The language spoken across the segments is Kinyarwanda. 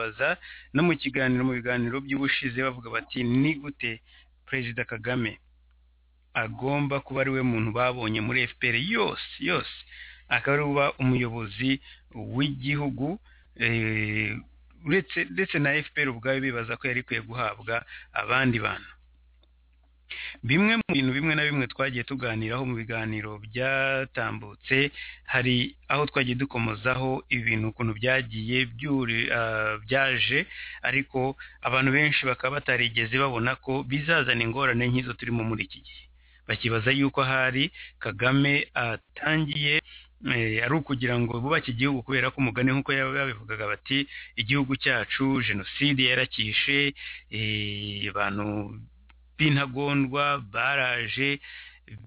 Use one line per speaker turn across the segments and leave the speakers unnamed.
baza no mu kiganiro mu biganiro by'ubushize bavuga bati ni gute perezida kagame agomba kuba ari we muntu babonye muri fpr yose yose akaba ari uba umuyobozi w'igihugu uretse ndetse na fpr ubwayo bibaza ko yari ikwiye guhabwa abandi bantu bimwe mu bintu bimwe na bimwe twagiye tuganiraho mu biganiro byatambutse hari aho twagiye dukomozaho ibintu ukuntu byagiye byaje ariko abantu benshi bakaba batarigeze babona ko bizazana ingorane nk'izo turimo muri iki gihe bakibaza yuko ahari kagame atangiye ari ukugira ngo bubake igihugu kubera ko umugani nk'uko babivugaga bati igihugu cyacu jenoside yarakishe abantu b'intagondwa baraje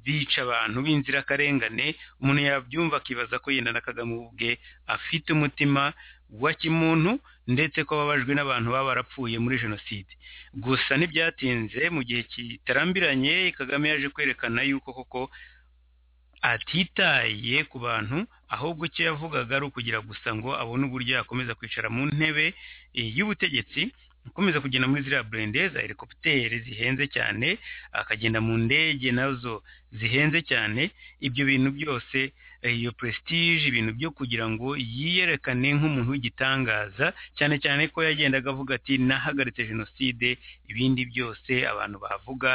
bica abantu b'inzirakarengane umuntu yabyumva akibaza ko yenda na kagame ubwe afite umutima wa kimuntu ndetse ko ababajwe n'abantu baba barapfuye muri jenoside gusa ntibyatinze mu gihe kitarambiranye kagame yaje kwerekana yuko koko atitaye ku bantu ahubwo icyo yavugaga ari ukugira gusa ngo abone uburyo yakomeza kwicara mu ntebe y'ubutegetsi akomeza kugenda muri ziriya burende za helikopiteri zihenze cyane akagenda mu ndege nazo zihenze cyane ibyo bintu byose iyo prestige ibintu byo kugira ngo yiyerekane nk'umuntu w'igitangaza cyane cyane ko yagendaga avuga ati nahagaritse jenoside ibindi byose abantu bavuga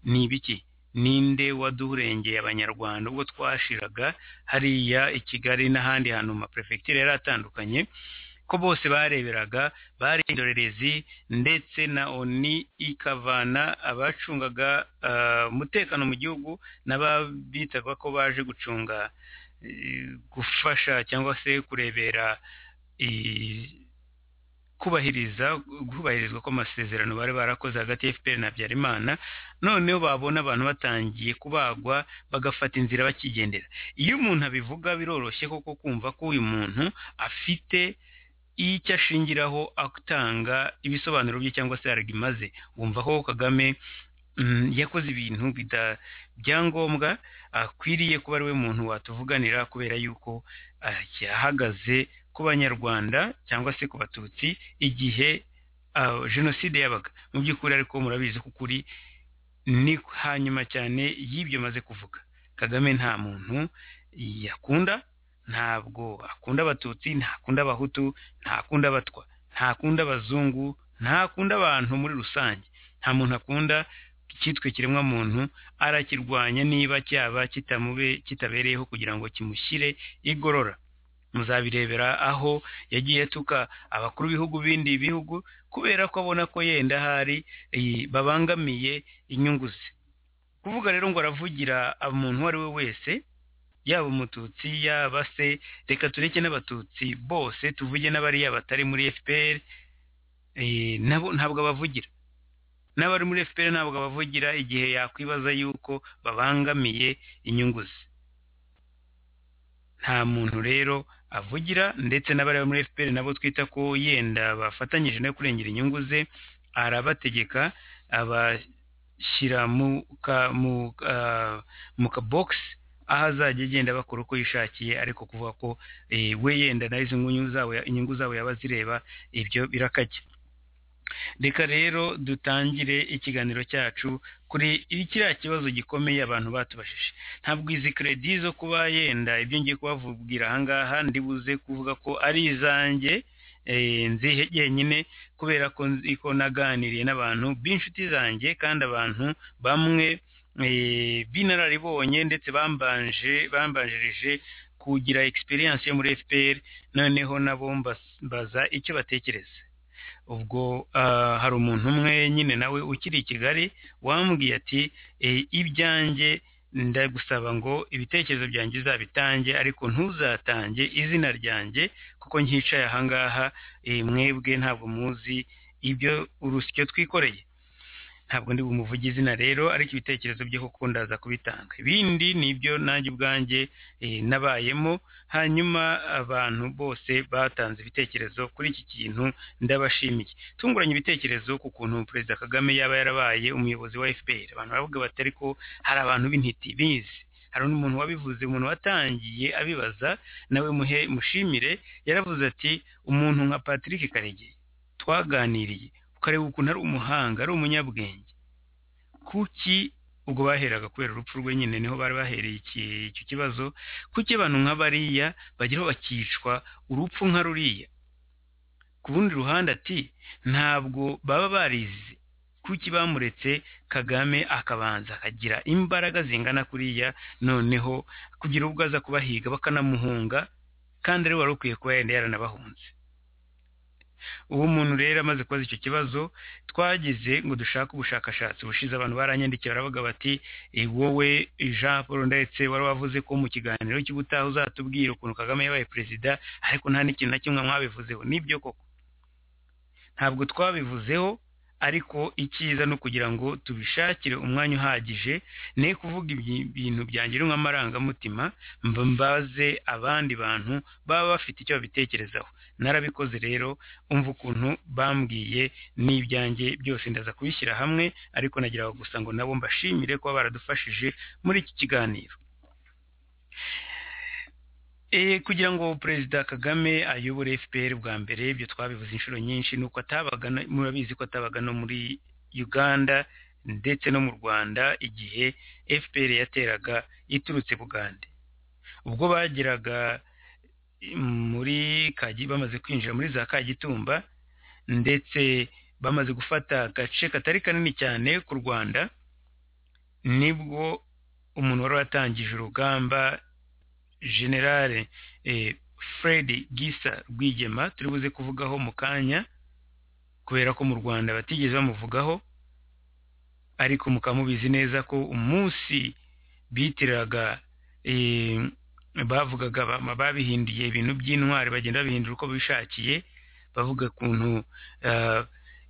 ni ibiki ninde waduhurengeye abanyarwanda ubwo twashiraga hariya i kigali n'ahandi hantu mu maperefegitura yari atandukanye ko bose bareberaga bari indorerezi ndetse na oni ikavana abacungaga umutekano mu gihugu n'ababitaga ko baje gucunga gufasha cyangwa se kurebera kubahiriza kubahirizwa kw'amasezerano bari barakoze hagati ya FPR na Habyarimana noneho babona abantu batangiye kubagwa bagafata inzira bakigendera iyo umuntu abivuga biroroshye koko kumva ko uyu muntu afite icyo ashingiraho atanga ibisobanuro bye cyangwa se aragima ze wumva ko Kagame yakoze ibintu byangombwa akwiriye kuba ari we muntu watuvuganira kubera yuko yahagaze ku banyarwanda cyangwa se ku batutsi igihe jenoside yabaga mu by'ukuri ariko murabizi ko ukuri ni hanyuma cyane y'ibyo maze kuvuga kagame nta muntu yakunda ntabwo akunda abatutsi ntakunda abahutu ntakunda abatwa ntakunda abazungu ntakunda abantu muri rusange nta muntu akunda icyitwa ikiremwamuntu arakirwanya niba cyaba kitamube kitabereyeho kugira ngo kimushyire igorora muzabirebera aho yagiye atuka abakuru b'ibihugu bindi bihugu kubera ko abona ko yenda hari babangamiye inyungu ze kuvuga rero ngo aravugira umuntu uwo ari we wese yaba umututsi yaba se reka tureke n'abatutsi bose tuvuge n'abariya batari muri fpr nabo ntabwo abavugira n'abari muri fpr ntabwo abavugira igihe yakwibaza yuko babangamiye inyungu ze nta muntu rero avugira ndetse n'abari muri fpr nabo twita ko yenda bafatanyije no kurengera inyungu ze arabategeka abashyira mu kabogisi aho azajya agenda bakora uko yishakiye ariko kuvuga ko we yenda na izi inyungu zabo yaba azireba ibyo birakajya reka rero dutangire ikiganiro cyacu kuri kiriya kibazo gikomeye abantu batubashije ntabwo izi keredi zo kuba yenda ibyo ngiye kubabwira ahangaha ndibuze kuvuga ko ari izanjye nzihe jyenyine kubera ko naganiriye n'abantu b'inshuti zanjye kandi abantu bamwe b'inararibonye ndetse bambanje bambanjirije kugira experience yo muri FPR noneho nabo mbaza icyo batekereza ubwo hari umuntu umwe nyine nawe ukiri i Kigali wambwiye ati ibyanjye ndagusaba ngo ibitekerezo byanjye uzabitange ariko ntuzatange izina ryanjye kuko nkicaye ahangaha mwebwe ntabwo muzi ibyo urusyo twikoreye ntabwo ndi bumuvuge izina rero ariko ibitekerezo bye kuko ndaza kubitanga ibindi ni ibyo nanjye ubwanjye nabayemo hanyuma abantu bose batanze ibitekerezo kuri iki kintu ndabashimiye tunguranye ibitekerezo ku kuntu perezida kagame yaba yarabaye umuyobozi wa fpr abantu baravuga batari ko hari abantu b'intiti bizi hari undi muntu wabivuze umuntu watangiye abibaza nawe muhe mushimire yaravuze ati umuntu nka patrick karegeya twaganiriye ukareba ukuntu ari umuhanga ari umunyabwenge kuki ubwo baheraga kubera urupfu rwe nyine niho bari bahereye iki icyo kibazo kuki abantu nka bariya bageraho bakicwa urupfu nka ruriya ku rundi ruhande ati ntabwo baba barize kuki bamuretse kagame akabanza akagira imbaraga zingana kuriya noneho kugira ubwo aza kubahiga bakanamuhunga kandi ari wari ukwiye kuba yenda yaranabahunze uwo muntu rero amaze kubaza icyo kibazo twagize ngo dushake ubushakashatsi ubushize abantu baranyandikiye baravuga bati "Eh, wowe jean paul ndetse wari wavuze ko mu kiganiro cy'ubutaha uzatubwira ukuntu kagame yabaye perezida ariko nta n'ikintu na kimwe mwabivuzeho nibyo koko ntabwo twabivuzeho ariko icyiza ni ukugira ngo tubishakire umwanya uhagije ne kuvuga ibi- ibintu byanjye ari nk'amarangamutima mba mbaze abandi bantu baba bafite icyo babitekerezaho narabikoze rero umva ukuntu bambwiye n'ibyanjye byose ndaza kubishyira hamwe ariko nagira aho gusa ngo nabo mbashimire kuba baradufashije muri iki kiganiro Eh, kugira ngo perezida kagame ayobore fpr bwa mbere ibyo twabivuze inshuro nyinshi ni uko atabaga no- murabizi ko atabaga no muri uganda ndetse no mu rwanda igihe fpr yateraga iturutse bugande ubwo bageraga eh, muri kaji bamaze kwinjira muri za kagitumba ndetse bamaze gufata agace katari kanini cyane ku rwanda nibwo umuntu wari watangije urugamba generale eh, fred gisa rwigema turi buze kuvugaho mu kanya kubera ko mu rwanda batigeze bamuvugaho ariko mukaba mubizi neza ko umunsi bitiraga eh, bavugaga ba- babihinduye ibintu by'intwari bagenda babihindura uko bishakiye bavuga ukuntu ah,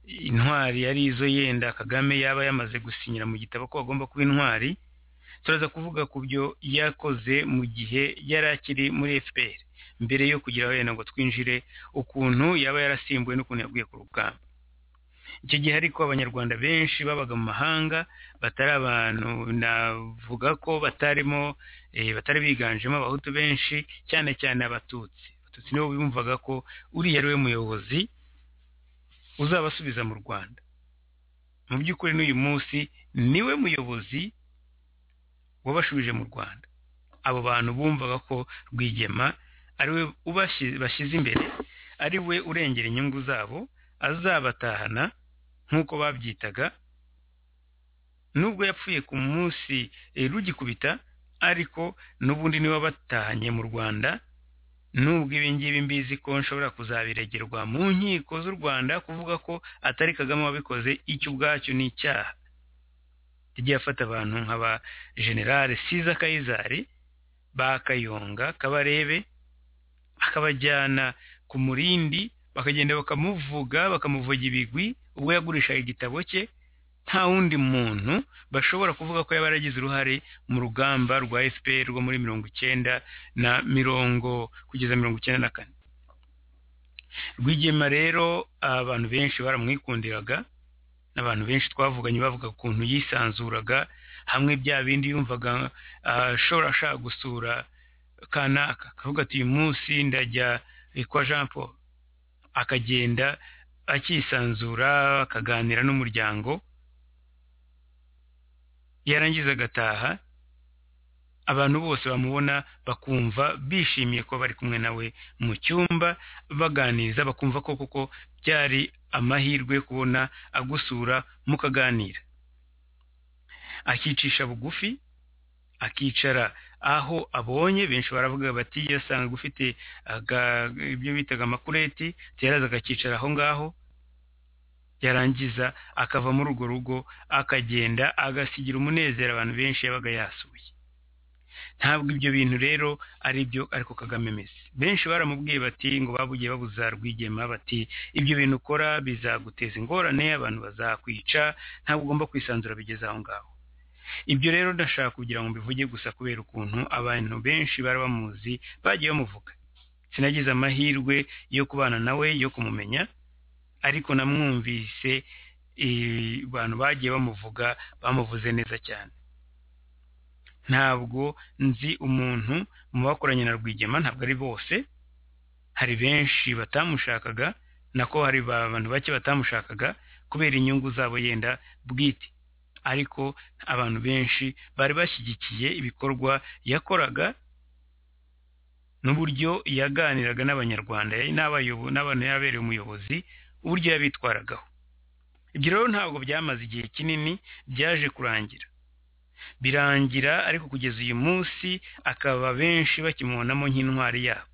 intwari yari izo yenda kagame yaba yamaze gusinyira mu gitabo ko bagomba kuba intwari turaza kuvuga ku byo yakoze mu gihe yari akiri muri fpr mbere yo kugira wenda ngo twinjire ukuntu yaba yarasimbuwe n'ukuntu yaguye ku rugamba icyo gihe ariko abanyarwanda benshi babaga mu mahanga batari abantu navuga ko batarimo eh, batari biganjemo abahutu benshi cyane cyane abatutsi abatutsi nibo bumvaga ko uriya ari we muyobozi uzabasubiza mu rwanda mu by'ukuri n'uyu munsi niwe muyobozi wabashubije mu rwanda abo bantu bumvaga ko rwigema ari we ubashyi- bashyize imbere ari we urengera inyungu zabo azabatahana nk'uko babyitaga nubwo yapfuye ku munsi eh, rugikubita ariko n'ubundi niwe wabatahanye mu rwanda nubwo ibi ngibi mbizi ko nshobora kuzabiregerwa mu nkiko z'u rwanda kuvuga ko atari kagame wabikoze icyo ubwacyo ni icyaha yagiye afata abantu nk'aba generale siza kayizari ba kayonga kabarebe akabajyana ku murindi bakagenda bakamuvuga bakamuvuga ibigwi ubwo yagurishaga igitabo cye nta wundi muntu bashobora kuvuga ko yaba yaragize uruhare mu rugamba rwa fpr rwo muri mirongo icyenda na mirongo kugeza mirongo icyenda na kane rwigema rero abantu benshi baramwikundiraga n'abantu benshi twavuganye bavuga ukuntu yisanzuraga hamwe bya bindi yumvaga ah, ashobora ashaka gusura kanaka akavuga ati uyu munsi ndajya eh, kwa jean paul akagenda akisanzura akaganira n'umuryango yarangiza agataha abantu bose bamubona bakumva bishimiye kuba bari kumwe nawe mu cyumba baganiriza bakumva ko koko byari amahirwe yo kubona agusura mukaganira akicisha bugufi akicara aho abonye benshi baravuga bati yasangaga ufite aga- ibyo bitaga amakureti yaraza akakicara aho ngaho yarangiza akava muri urwo rugo akagenda agasigira umunezero abantu benshi yabaga yasuye ntabwo ibyo bintu rero ari byo ariko kagame ameze benshi baramubwiye bati ngo babugiye babuza rwigema bati ibyo bintu ukora bizaguteza ingorane abantu bazakwica ntabwo ugomba kwisanzura bigeze aho ngaho ibyo rero ndashaka kugira ngo mbivuge gusa kubera ukuntu abantu benshi bari bamuzi bagiye bamuvuga sinagize amahirwe yo kubana nawe yo kumumenya ariko namwumvise eh, abantu bagiye bamuvuga bamuvuze neza cyane ntabwo nzi umuntu mu bakoranye na rwigema ntabwo ari bose hari benshi batamushakaga nako hari ba- abantu bake batamushakaga kubera inyungu zabo yenda bwite ariko abantu benshi bari bashyigikiye ibikorwa yakoraga n'uburyo yaganiraga n'abanyarwanda n'abayobo- n'abantu yabereye umuyobozi uburyo yabitwaragaho ibyo rero ntabwo byamaze igihe kinini byaje kurangira birangira ariko kugeza uyu munsi akaba benshi bakimubonamo nk'intwari yabo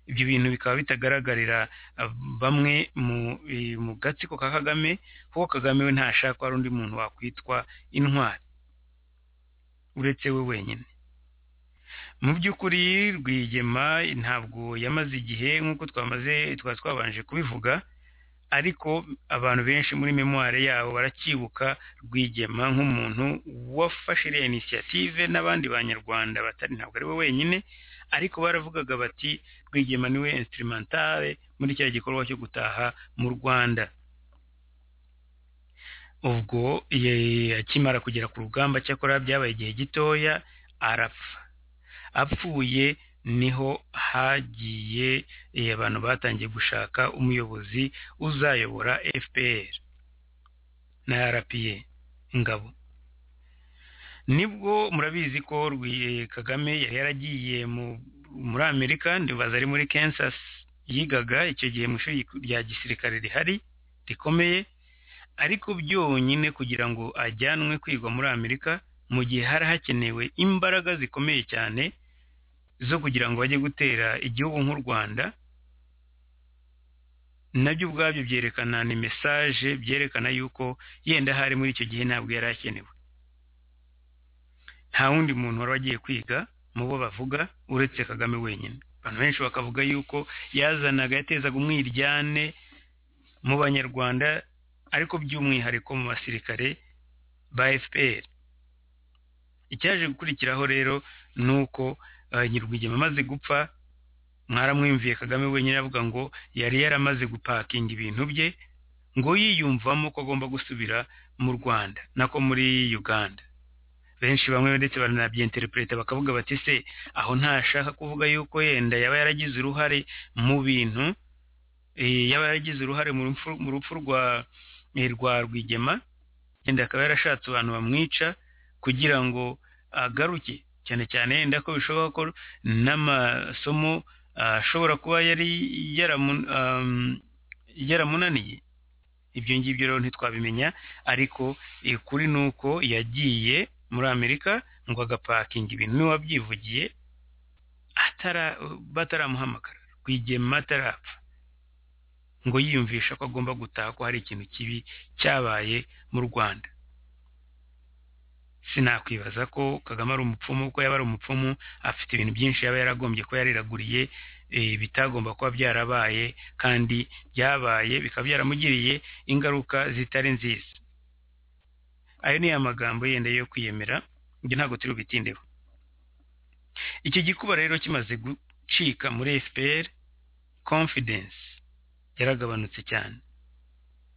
ibyo bintu bikaba bitagaragarira ah, bamwe mu eh, mu gatsiko ka kagame kuko kagame we ntashaka ko hari undi muntu wakwitwa intwari uretse we wenyine mu by'ukuri rwigema ntabwo yamaze igihe nk'uko twamaze twari twabanje kubivuga ariko abantu benshi muri memoire yabo baracyibuka rwigema nk'umuntu wafashe iriya inisiyative n'abandi banyarwanda batari ntabwo ari we wenyine ariko baravugaga bati rwigema niwe instrumentale muri kiriya gikorwa cyo gutaha mu rwanda ubwo ye- akimara kugera ku rugamba cyakora byabaye igihe gitoya arapfa apfuye niho hagiye eh, abantu batangiye gushaka umuyobozi uzayobora fpr na rpa ingabo nibwo murabizi ko Rwi- kagame yari yaragiye mu- muri amerika ndibaza ari muri kansas yigaga icyo gihe mu ishuri rya gisirikare rihari rikomeye ariko byonyine kugira ngo ajyanwe kwigwa muri amerika mu gihe hari hakenewe imbaraga zikomeye cyane zo kugira ngo bajye gutera igihugu nk'u rwanda nabyo ubwabyo byerekana ni mesaje byerekana yuko yenda hari muri icyo gihe ntabwo yari akenewe nta wundi muntu wari wagiye kwiga mu bo bavuga uretse kagame wenyine abantu benshi bakavuga yuko yazanaga yatezaga umwiryane mu banyarwanda ariko by'umwihariko mu basirikare ba fpr icyaje gukurikiraho rero ni uko eh, nyir'ubwigema amaze gupfa mwaramwumviye kagame wenyine avuga ngo yari yaramaze gupakinga ibintu bye ngo yiyumvamo ko agomba gusubira mu rwanda nako muri uganda benshi bamwe ndetse baranabyenterepureta bakavuga bati se aho ntashaka kuvuga yuko yenda yaba yaragize uruhare mu bintu eh, yaba yaragize uruhare mu rupfu mu rupfu rwa eh, rwa rwigema yenda akaba yarashatse abantu bamwica kugira ngo agaruke cyane cyane yenda ko bishoboka ko n'amasomo ah, ashobora kuba yari yaramu- am, yaramunaniye ibyo ngibyo rero ntitwabimenya ariko eh, kuri ni uko yagiye muri amerika ngo agapakinga ibintu niwe wabyivugiye atara- bataramuhamagara rwigema atarapfa ngo yiyumvisha ko agomba gutaha ko hari ikintu kibi cyabaye mu rwanda sinakwibaza ko kagame ari umupfumu kuko yaba ari umupfumu afite ibintu byinshi yaba yaragombye kuba yariraguriye eh, bitagomba kuba byarabaye kandi byabaye bikaba byaramugiriye ingaruka zitari nziza ayo ni ya magambo yenda yo kwiyemera ibyo ntabwo turi bubitindeho icyo gikuba rero kimaze gucika muri fpr confidence yaragabanutse cyane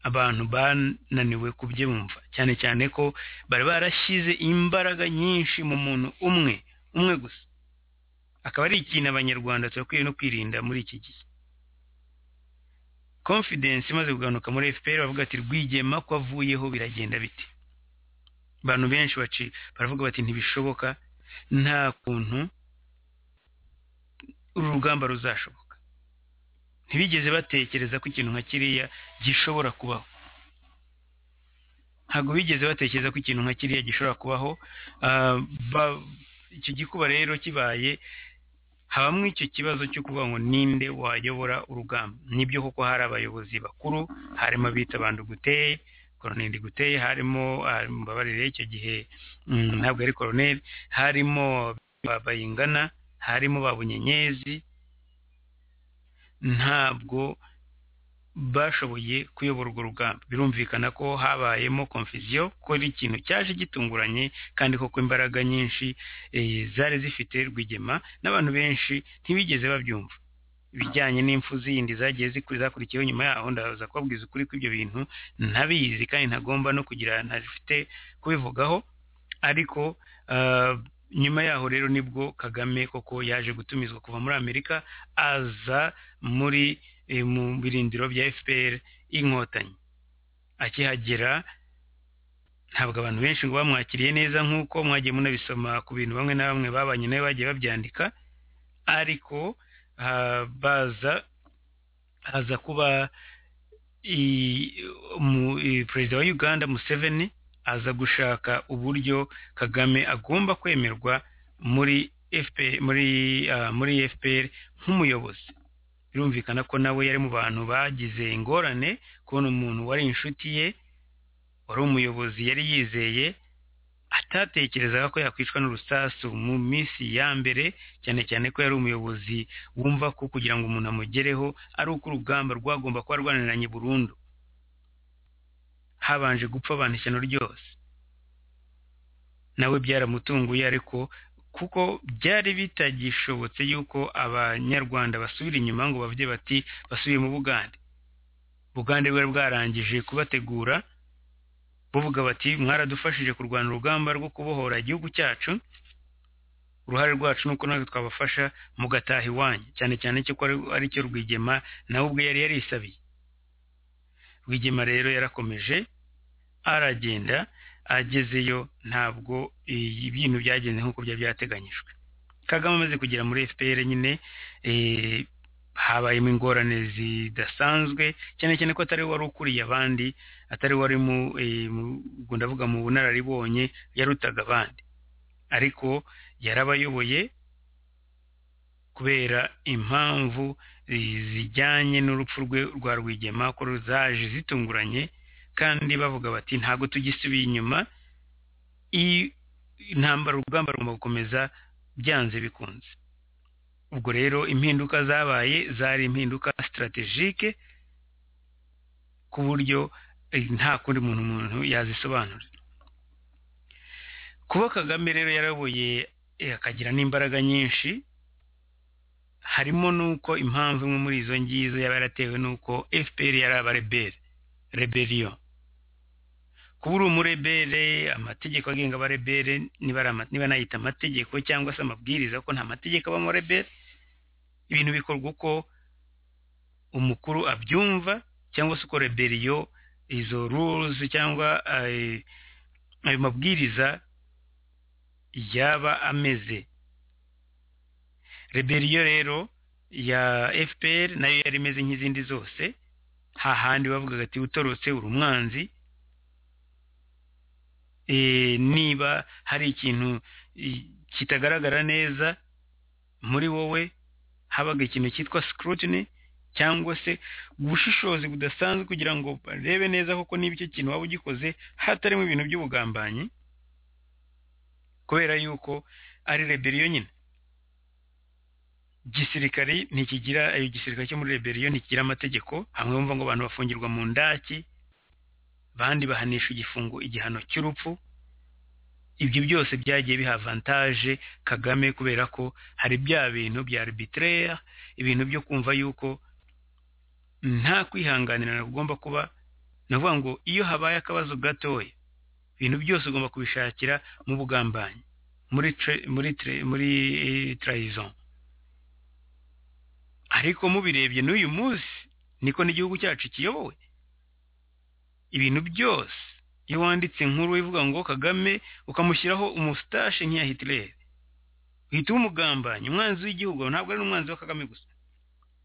abantu bananiwe kubyumva cyane cyane ko bari barashyize imbaraga nyinshi mu muntu umwe umwe gusa akaba ari ikintu abanyarwanda turakwiye no kwirinda muri iki gihe confidence imaze kugabanuka muri fpr bavuga ati rwigema ko avuyeho biragenda bite abantu benshi baci baravuga bati ntibishoboka nta kuntu uru rugamba ruzashoboka ntibigeze batekereza ko ikintu nka kiriya gishobora kubaho ntabwo bigeze batekereza ko ikintu nka kiriya gishobora kubaho ah, ba- icyo gikuba rero kibaye habamo icyo kibazo cyo kuvuga ngo ninde wayobora urugamba nibyo koko hari abayobozi bakuru harimo abita banduguteye koroneli guteye harimo ah, mbabarire icyo gihe mm, ntabwo ari koroneli harimo ba- bayingana harimo babunyenyezi ntabwo bashoboye kuyobora urwo rugamba birumvikana ko habayemo confusion ko ari ikintu cyaje gitunguranye kandi koko imbaraga nyinshi eh, zari zifite rwigema n'abantu benshi ntibigeze babyumva ibijyanye n'impfu zindi zagiye ziku- zakurikiyeho nyuma yaho ndaza kubabwiza ukuri kw'ibyo bintu ntabizi kandi ntagomba no kugira ntafite kubivugaho ariko ah, nyuma yaho rero nibwo kagame koko yaje gutumizwa kuva muri amerika aza muri eh, mu birindiro bya fpr inkotanyi akihagera ntabwo abantu benshi ngo bamwakiriye neza nk'uko mwagiye munabisoma ku bintu bamwe na bamwe babanye nawe bagiye babyandika ariko ah, baza haza kuba i- umu- i- perezida wa uganda museveni aza gushaka uburyo kagame agomba kwemerwa muri FPR, muri ah, muri fpr nk'umuyobozi birumvikana ko nawe yari mu bantu bagize ingorane kubona umuntu wari inshuti ye wari umuyobozi yari yizeye atatekerezaga ko yakwicwa n'urusasu mu minsi ya mbere cyane cyane ko yari umuyobozi wumva ko kugira ngo umuntu amugereho ari uko urugamba rwagomba kuba rwananiranye burundu habanje gupfa abantu ishyano ryose nawe byaramutunguye ariko kuko byari bitagishobotse yuko abanyarwanda basubira inyuma ngo bavuge bati basubire mu bugande bugande bwari bwarangije kubategura buvuga bati mwaradufashije kurwana urugamba rwo kubohora igihugu cyacu uruhare rwacu ni uko natwe twabafasha mugataha iwanyu cyane cyane cyo ko ari- aricyo rwigema nawe ubwe yari yarisabiye rwigema rero yarakomeje aragenda agezeyo ntabwo eh, ibintu byagenze nk'uko byari byateganyijwe kagame amaze kugera muri fpr nyine eh, habayemo ingorane zidasanzwe cyane cyane ko atari we wari ukuriye abandi atari we wari mu eh, mu- ubwo ndavuga mu bunararibonye yarutaga abandi ariko yarabayoboye kubera impamvu eh, zijyanye n'urupfu rwe rwa rwigema ko zaje zitunguranye kandi bavuga bati ntabwo tugisubiye inyuma i- intambara urugamba rugomba gukomeza byanze bikunze ubwo rero impinduka zabaye zari impinduka sitarategike ku buryo eh, nta kundi muntu umuntu yazisobanura kuba kagame rero yarayoboye eh, akagira n'imbaraga nyinshi harimo n'uko impamvu imwe muri izo ngizo yaba yaratewe n'uko fpr yari abarebere rebellion kuba uri umurebere amategeko agenga abarebere niba ari ama- niba nayita amategeko cyangwa se amabwiriza ko nta mategeko abamo rebere ibintu bikorwa uko umukuru abyumva cyangwa se uko reberiyo izo rules cyangwa eh, ayo mabwiriza yaba ameze reberiyo rero ya fpr nayo yari imeze nk'izindi zose hahandi bavugaga ati utorotse uri umwanzi eh, niba hari ikintu eh, kitagaragara neza muri wowe habaga ikintu cyitwa scrutiny cyangwa se ubushishozi budasanzwe kugira ngo barebe neza koko niba icyo kintu waba ugikoze hatarimo ibintu by'ubugambanyi kubera yuko ari reberiyo nyine gisirikari ntikigira ayo gisirikare cyo muri reberiyo ntikigira amategeko hamwe bumva ngo abantu bafungirwa mu ndaki abandi bahanisha igifungo igihano cy'urupfu ibyo byose byagiye biha avantage kagame kubera ko hari bya bintu bya arbitraire ibintu byo kumva yuko nta kwihanganirana kugomba kuba ni ukuvuga ngo iyo habaye akabazo gatoya ibintu byose ugomba kubishakira mu bugambanyi muri tre- muri tre- muri eh, trahison ariko mubirebye n'uyu munsi niko n'igihugu cyacu kiyobowe ibintu byose iyo wanditse inkuru ivuga ngo kagame ukamushyiraho umustache nk'iya hitler uhita umugambanyi umwanzi w'igihugu ntabwo ari n'umwanzi wa kagame gusa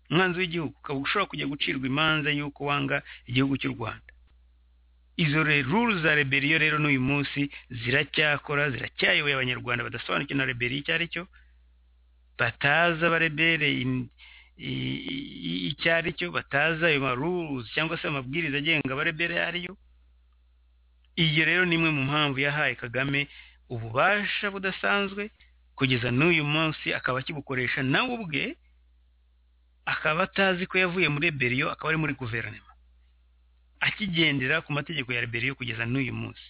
umwanzi w'igihugu ukaba ushobora kujya gucirwa imanza y'uko wanga igihugu cy'u rwanda izo rule za reberiyo rero n'uyu munsi ziracyakora ziracyayoboye abanyarwanda badasobanukiwe na reberiyo icyo ari cyo batazi abarebere in- i- i- icyo ari cyo batazi ayo maruzi cyangwa se amabwiriza agenga abarebere ayo ari yo iyo rero ni imwe mu mpamvu yahaye kagame ububasha budasanzwe kugeza n'uyu munsi akaba akibukoresha nawe ubwe akaba atazi ko yavuye muri reberiyo akaba ari muri guverinoma akigendera ku mategeko ya reberiyo kugeza n'uyu munsi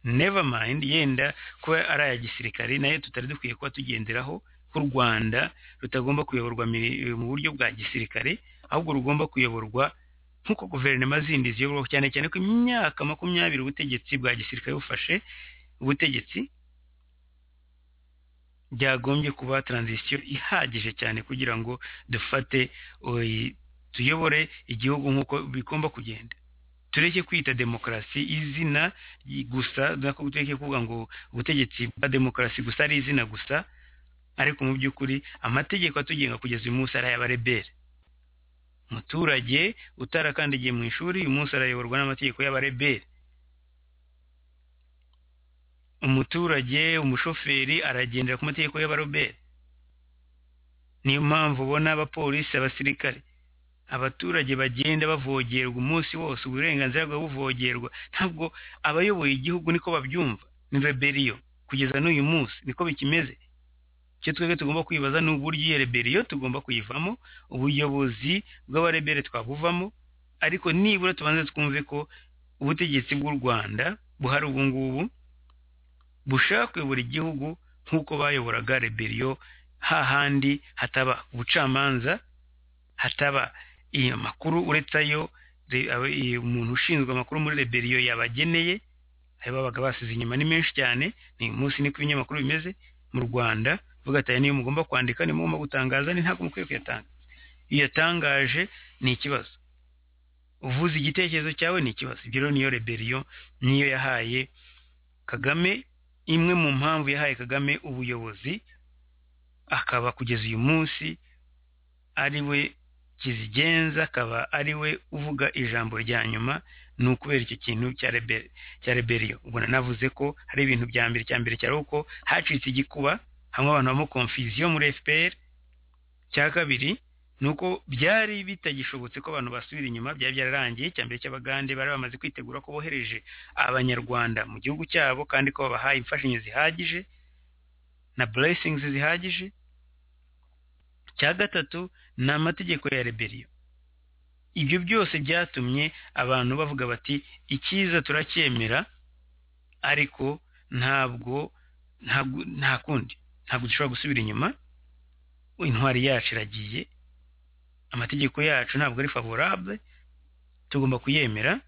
never mind yenda kuba ari aya gisirikare nayo tutari dukwiye kuba tugenderaho ko u rwanda rutagomba kuyoborwa miri- mu buryo bwa gisirikare ahubwo rugomba kuyoborwa nk'uko guverinoma zindi ziyoborwa cyane cyane ko imyaka makumyabiri ubutegetsi bwa gisirikare bufashe ubutegetsi byagombye kuba taranzisiyo ihagije cyane kugira ngo dufate oyi, tuyobore igihugu nk'uko bigomba kugenda tureke kwita demokarasi izina gusa tureke kuvuga ngo ubutegetsi bwa demokarasi gusa ari izina gusa ariko mu by'ukuri amategeko atugenga kugeza uyu munsi ari ay'abarebere umuturage utarakandagiye mu ishuri uyu munsi arayoborwa n'amategeko y'abarebere umuturage umushoferi aragendera ku mategeko y'abarobere niyo mpamvu ubona abapolisi abasirikare abaturage bagenda bavogerwa umunsi wose uburenganzira bwa buvogerwa ntabwo abayoboye igihugu niko babyumva ni reberiyo kugeza n'uyu munsi niko bikimeze icyo twebwe tugomba kwibaza ni uburyo iyo reberiyo tugomba kuyivamo ubuyobozi bw'abarebere twabuvamo ariko nibura tubanze twumve ko ubutegetsi bw'u rwanda buhari ubu ngubu bushaka kuyobora igihugu nk'uko bayoboraga reberiyo hahandi hataba ubucamanza hataba iyi makuru uretse ayo re- aba- iyi- umuntu ushinzwe amakuru muri reberiyo yabageneye ayo babaga basize inyuma ni menshi cyane ni uyu munsi niko ibinyamakuru bimeze mu rwanda vuga ati aya niyo mugomba kwandika niyo mugomba gutangaza ni ntabwo mukwiye kuyatanga iyo uyatangaje ni ikibazo uvuze igitekerezo cyawe ni ikibazo ibyo rero niyo reberiyo niyo yahaye kagame imwe mu mpamvu yahaye kagame ubuyobozi akaba kugeza uyu munsi ari we kizigenza akaba ari we uvuga ijambo rya nyuma ni ukubera icyo kintu cya rebe- cya reberiyo ubwo nanavuze ko hari ibintu bya mbere cya mbere cyari uko hacitse igikuba hamwe abantu habamo konfiziyo muri fpr cya kabiri ni uko byari bitagishobotse ko abantu basubira inyuma byari byararangiye icya mbere cy'abagande bari bamaze kwitegura ko bohereje abanyarwanda mu gihugu cyabo kandi ko babahaye imfashanyo zihagije na blessings zihagije cya gatatu ni amategeko ya reberiyo ibyo byose byatumye abantu bavuga bati icyiza turacyemera ariko ntabwo ntabwo nta kundi ntabwo dushobora gusubira inyuma intwari yacu iragiye amategeko yacu ntabwo ari favorable tugomba kuyemera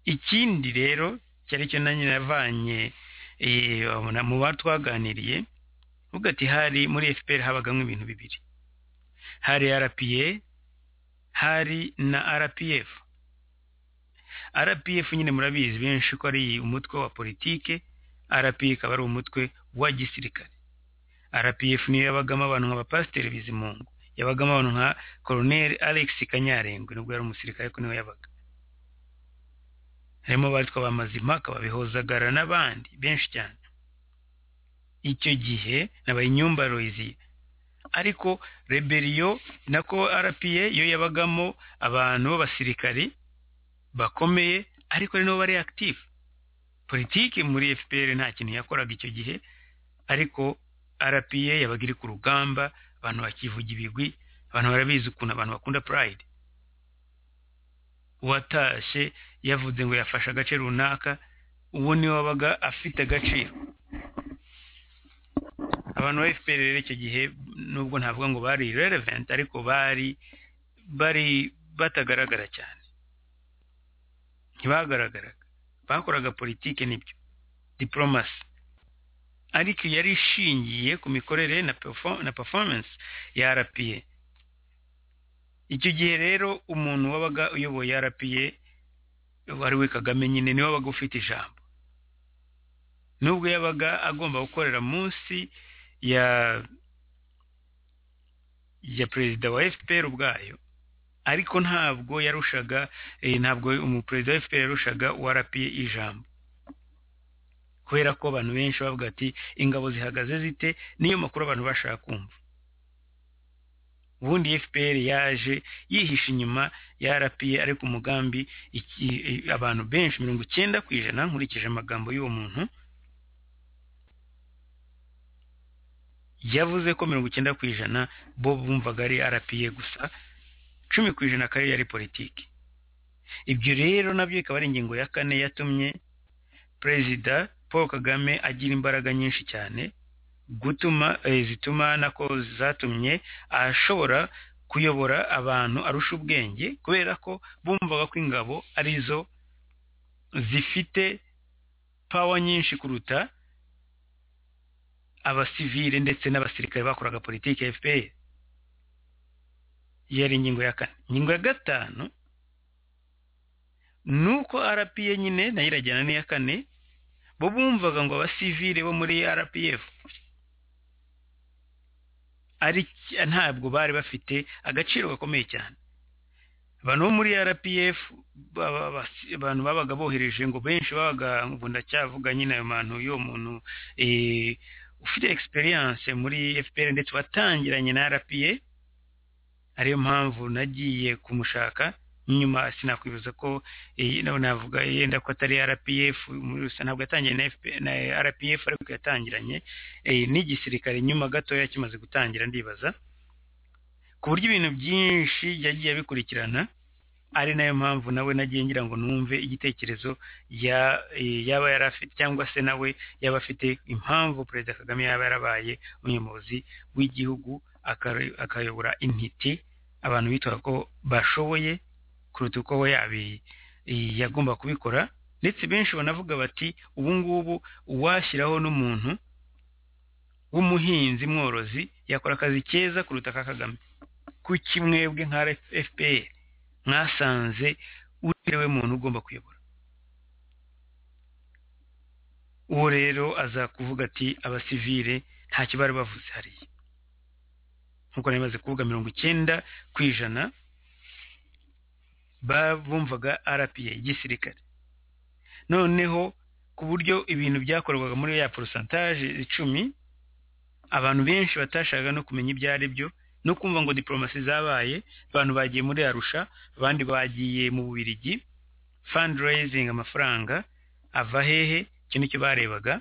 ikindi rero cyari cyo nanjye navanye eh, abona mu bo twaganiriye uvuga ati hari muri fpr habagamo ibintu bibiri hari rpa hari na rpf rpf nyine murabizi benshi ko ari umutwe wa politike rpa ikaba ari umutwe wa gisirikare rpf niyo yabagamo abantu nka bapasiteri bizimungu yabagamo abantu nka koroneli alex kanyarengwe nubwo yari umusirikare ariko niwe yabaga harimo abatwa ba mazimaka babihozagara n'abandi benshi cyane icyo gihe n'abayinyumba royiziye ariko reberiyo nako rpa yo yabagamo abantu b'abasirikari bakomeye ariko ari nabo bari active politiki muri fpr nta kintu yakoraga icyo gihe ariko rpa yabaga iri ku rugamba abantu bakivuga ibigwi abantu barabizi ukuntu abantu bakunda pride uwatashye yavuze ngo yafashe agace runaka uwo niwe wabaga afite agaciro abantu ba fpr rero icyo gihe nubwo ntavuga ngo bari relevant ariko bari bari batagaragara cyane ntibagaragaraga bakoraga politike nibyo diplomasi ariko yari ishingiye ku mikorere na, perfo- na performance ya rpa icyo gihe rero umuntu wabaga uyoboye rpa wari we kagame nyine niwe wabaga ufite ijambo nubwo yabaga agomba gukorera munsi ya ya perezida wa fpr ubwayo ariko ntabwo yarushaga eh, ntabwo umuperezida wa fpr yarushaga uwa rpa ijambo kubera ko abantu benshi bavuga ati ingabo zihagaze zite niyo makuru abantu bashaka kumva ubundi fpr yaje yihisha inyuma ya rpa ariko umugambi iki- eh, abantu benshi mirongo icyenda ku ijana nkurikije amagambo y'uwo muntu yavuze ko mirongo icyenda ku ijana bo bumvaga ari rpa gusa cumi ku ijana akaba yari politiki ibyo rero nabyo ikaba ari ingingo ya kane yatumye perezida paul kagame agira imbaraga nyinshi cyane gutuma eh, zituma nako zatumye ashobora kuyobora abantu arusha ubwenge kubera ko bumvaga ko ingabo arizo zifite pawa nyinshi kuruta abasivile ndetse n'abasirikare bakoraga politiki ya fpr yari ingingo ya kane ingingo ya gatanu ni uko rpa nyine nayo irajyana n'iya kane bo bumvaga ngo abasivile bo muri rpf ari ntabwo bari bafite agaciro gakomeye cyane abantu bo muri rpf baba- basi- abantu babaga bohereje ngo benshi babaga ngo ndacyavuga nyine ayo muntu y'uwo muntu eh, ufite experience muri fpr ndetse watangiranye na rpa ariyo mpamvu nagiye kumushaka nyuma sinakwibuza ko eh, na- navuga yenda ko atari rpf muri rusange ntabwo yatangiye na, FP, na rpf ariko yatangiranye eh, n'igisirikare nyuma gatoya kimaze gutangira ndibaza ku buryo ibintu byinshi yagiye abikurikirana ari nayo mpamvu nawe nagiye ngira ngo numve igitekerezo ya eh, yaba yari afite cyangwa se nawe yaba afite impamvu perezida kagame yaba yarabaye umuyobozi w'igihugu akari- akayobora intiti abantu bitwaga ko bashoboye kuruta uko we yabi eh, yagomba kubikora ndetse benshi banavuga bati ubu ngubu uwashyiraho n'umuntu w'umuhinzi mworozi yakora akazi keza kuruta aka kagame kuki mwebwe nka fpr mwasanze uriwe muntu ugomba kuyobora uwo rero aza kuvuga ati abasivile ntacyo bari bavuze hariya nk'uko nari maze kuvuga mirongo icyenda ku ijana ba- bumvaga rpa igisirikare noneho ku buryo ibintu byakorwaga muri ya porosantaje icumi abantu benshi batashakaga no kumenya ibyo ari byo no kumva ngo diplomasi zabaye abantu bagiye muri arusha abandi bagiye mu bubirigi fundraising amafaranga ava hehe icyo nicyo barebaga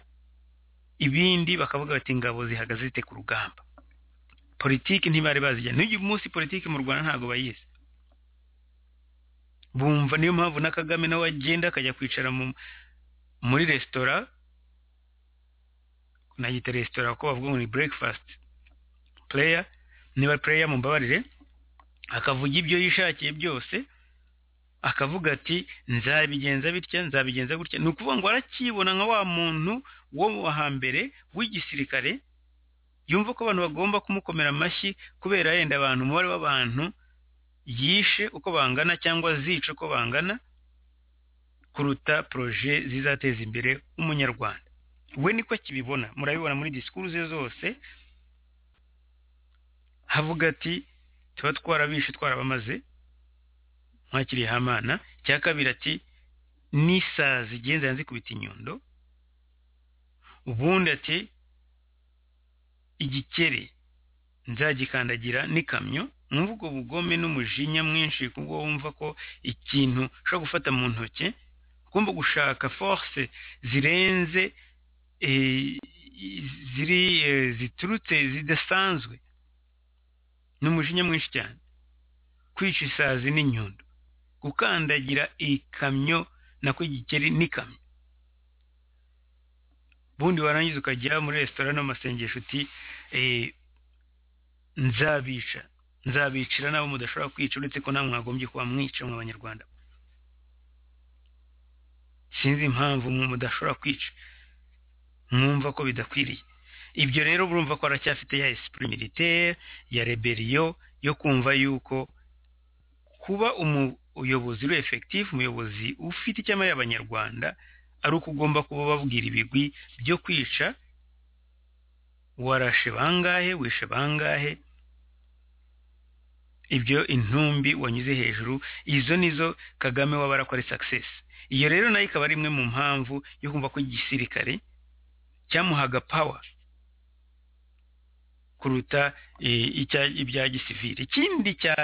ibindi bakavuga bati ingabo zihagaze zite ku rugamba politiki ntibari bazijyana n'uyu munsi politiki mu rwanda ntabwo bayizi bumva niyo mpamvu na kagame nawe agenda akajya kwicara mu, muri resitora nagita resitora ko bavuga ngo ni breakfast player niba player mumbabarire akavuga ibyo yishakiye byose akavuga ati nzabigenza bitya nzabigenza gutya ni ukuvuga ngo arakibona nka wa muntu wo wa hambere w'igisirikare yumva ko abantu bagomba kumukomera amashyi kubera yenda abantu umubare w'abantu yishe uko bangana cyangwa zica uko bangana kuruta poroje zizateza imbere umunyarwanda we niko akibibona murabibona muri disikuru ze zose havuga ati tuba twarabishe twarabamaze mwakiriye hamana cya kabiri ati n'isazi igenda nzikubita inyundo ubundi ati igikeri nzagikandagira n'ikamyo mwumva ubwo bugome n'umujinya mwinshi kubwo wumva ko ikintu ushobora gufata mu ntoki ugomba gushaka force zirenze eh, ziri eh, ziturutse zidasanzwe ni umujinya mwinshi cyane kwica isazi n'inyundo gukandagira ikamyo nako igikeri n'ikamyo ubundi warangiza ukajya muri resitora n'amasengesho uti eh, nzabica nzabicira n'abo mudashobora kwica uretse ko namwe mwagombye kuba mwica mu banyarwanda sinzi impamvu mwe mudashobora kwica mwumva ko bidakwiriye ibyo rero burumva ko aracyafite ya esprit militaire ya rebellion yo kumva yuko kuba umuyobozi uri effectif umuyobozi ufite icyamare y'abanyarwanda ari uko ugomba kuba babwira ibigwi byo kwica warashe bangahe wishe bangahe ibyo intumbi wanyuze hejuru izo nizo kagame wabara ko ari success iyo rero nayo ikaba ari imwe mu mpamvu yo kumva ko igisirikare cyamuhaga power kuruta eh, icya- ibya gisivili ikindi cya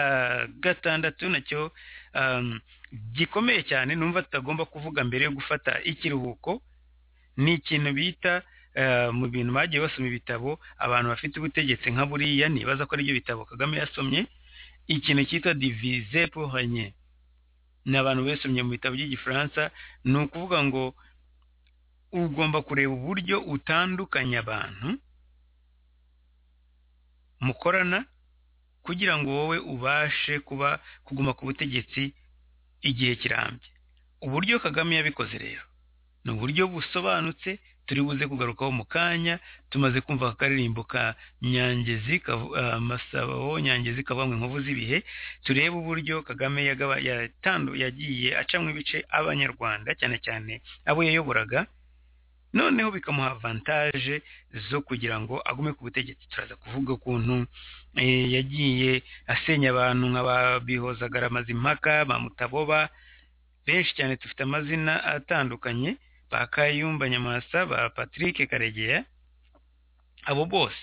gatandatu nacyo um, gikomeye cyane numva tutagomba kuvuga mbere yo gufata ikiruhuko ni ikintu bita eh, mu bintu bagiye basoma ibitabo abantu bafite ubutegetsi nka buriya nibaza ko aribyo bitabo kagame yasomye ikintu cyitwa divize pour régner ni abantu besomye mu bitabo by'igifaransa ni ukuvuga ngo ugomba kureba uburyo utandukanya abantu mukorana kugira ngo wowe ubashe kuba kuguma ku butegetsi igihe kirambye uburyo kagame yabikoze rero ni uburyo busobanutse turi buze kugarukaho mu kanya tumaze kumva akaririmbo ka nyangezi kavu- ah, masabaho nyangezi kavanywe inkovu z'ibihe turebe uburyo kagame yagaba- yatandu- yagiye acamwo ibice abanyarwanda cyane cyane abo yayoboraga noneho bikamuha avantaje zo kugira ngo agume ku butegetsi turaza kuvuga ukuntu eh, yagiye asenya abantu nka ba bihozagara mazimpaka ba mutaboba benshi cyane dufite amazina atandukanye ba kayumba nyamwasa ba patrick karegeya abo bose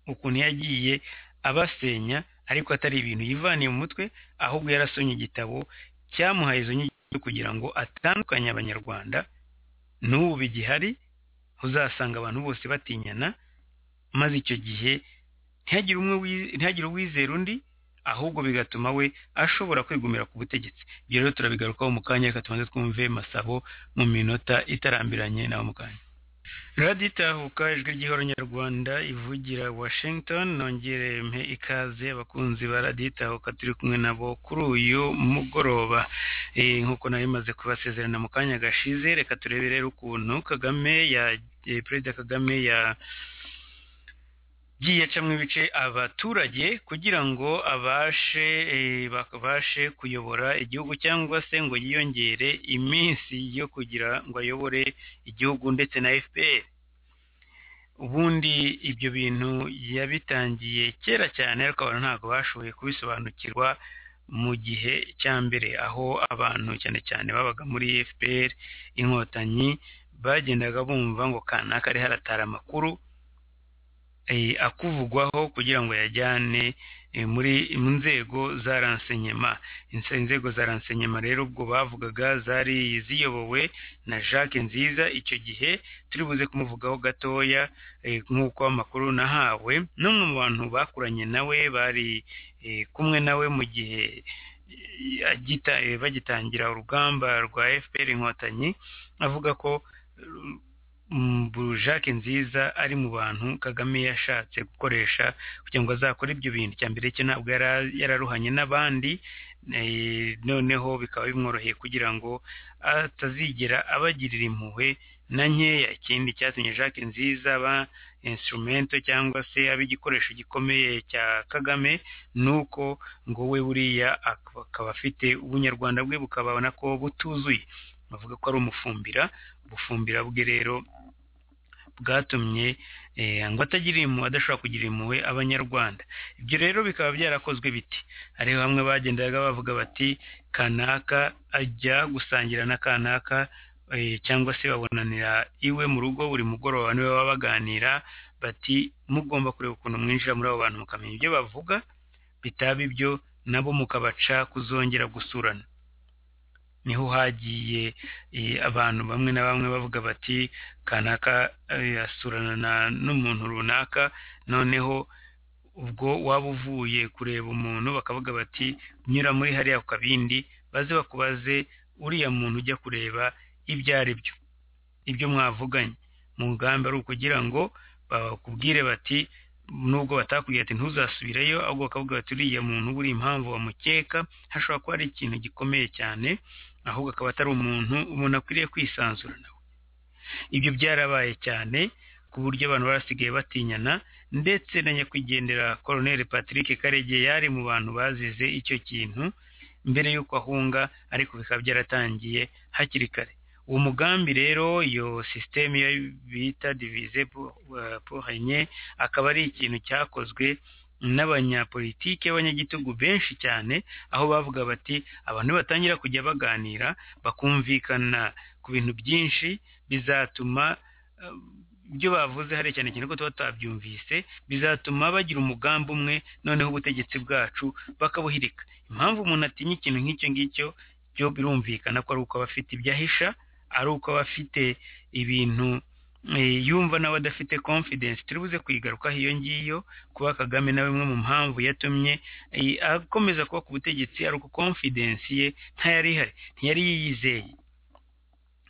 ukuntu yagiye abasenya ariko atari ibintu yivaniye mu mutwe ahubwo yarasomye igitabo cyamuhaye izo nyigisho kugira ngo atandukanye abanyarwanda n'ubu bigihari uzasanga abantu bose batinyana maze icyo gihe ntihagire umwe wiz- ntihagire uwizera undi ahubwo bigatuma we ashobora kwigumira ku butegetsi ibyo rero turabigarukaho mu kanya reka tubanze twumve masabo mu minota itarambiranye nawe mu kanya radiyo itahuka ijwi ry'ihoro nyarwanda ivugira washington nongere mpe ikaze abakunzi ba radiyo itahuka turi kumwe nabo kuri uyu mugoroba Eh, nk'uko nari maze kubasezerana mu kanya gashize reka turebe rero ukuntu kagame ya eh, perezida kagame ya giye acamo ibice abaturage kugira ngo abashe eh, babashe kuyobora igihugu cyangwa se ngo yiyongere iminsi yo kugira ngo ayobore igihugu ndetse na fpr ubundi ibyo bintu yabitangiye kera cyane ariko abantu ntabwo bashoboye kubisobanukirwa mu gihe cya mbere aho abantu cyane cyane babaga muri fpr inkotanyi bagendaga bumva ngo kanaka ari haratara amakuru eh, akuvugwaho kugira ngo yajyane eh, muri mu nzego za ransenyema Inse- inzego za ransenyema rero ubwo bavugaga zari ziyobowe na jacques nziza icyo gihe turi buze kumuvugaho gatoya eh, nk'uko amakuru nahawe n'umwe mu bantu bakuranye nawe bari eh, kumwe nawe mu gihe eh, agita- eh, bagitangira urugamba rwa fpr inkotanyi avuga ko eh, Jacques nziza ari mu bantu kagame yashatse gukoresha kugira ngo azakore ibyo bintu cya mbere cyo ntabwo yara- yararuhanye n'abandi eh, noneho bikaba bimworoheye kugira ngo atazigera abagirira impuhwe na nkeya ikindi cyatumye Jacques nziza aba instrumento cyangwa se aba igikoresho gikomeye cya kagame ni uko ngo we buriya ak- akaba afite ubunyarwanda bwe bukabona ko butuzuye bavuga ko ari umufumbira ubufumbira bwe rero bwatumye eh, ngo atagira impuhwe adashobora kugira impuhwe abanyarwanda ibyo rero bikaba byarakozwe biti hariho hamwe bagendaga bavuga bati kanaka ajya gusangira na kanaka eh, cyangwa se babonanira iwe mu rugo buri mugoroba niwe baba baganira bati mugomba kureba ukuntu mwinjira muri abo bantu mukamenya ibyo bavuga bitaba ibyo nabo mukabaca kuzongera gusurana niho hagiye eh, abantu bamwe na bamwe bavuga bati kanaka eh, asurana na- n'umuntu runaka noneho ubwo waba uvuye kureba umuntu bakavuga bati nyura muri hariya ku kabindi baze bakubaze uriya muntu ujya kureba ibyo ari byo ibyo mwavuganye mu mugambi ari ukugira ngo bakubwire bati nubwo batakubwira ati ntuzasubireyo ahubwo bakavuga bati uriya muntu buri impamvu bamukeka hashobora kuba hari ikintu gikomeye cyane ahubwo akaba atari umuntu umuntu akwiriye kwisanzura nawe ibyo byarabaye cyane ku buryo abantu barasigaye batinyana ndetse na nyakwigendera colonel patrick karegeya yari mu bantu bazize icyo kintu mbere y'uko ahunga ariko bikaba byaratangiye hakiri kare uwo mugambi rero iyo sisiteme yo bita divize pohenye akaba ari ikintu cyakozwe n'abanyapolitike b'abanyagitugu benshi cyane aho bavuga bati abantu batangira kujya baganira bakumvikana ku bintu byinshi bizatuma eh, ibyo bavuze hari cyane cyane ko tuba tutabyumvise bizatuma bagira umugambi umwe noneho ubutegetsi bwacu bakabuhirika impamvu umuntu atinya ikintu nk'icyo ngicyo byo birumvikana ko ari uko aba afite ibyo ahisha ari uko aba afite ibintu eh, yumva nawe adafite confidence turi buze kuyigarukaho iyo ngiyo kuba kagame na bimwe mu mpamvu yatumye eh, akomeza kuba ku butegetsi ari uko confidence ye ntayari ihari ntiyari yiyizeye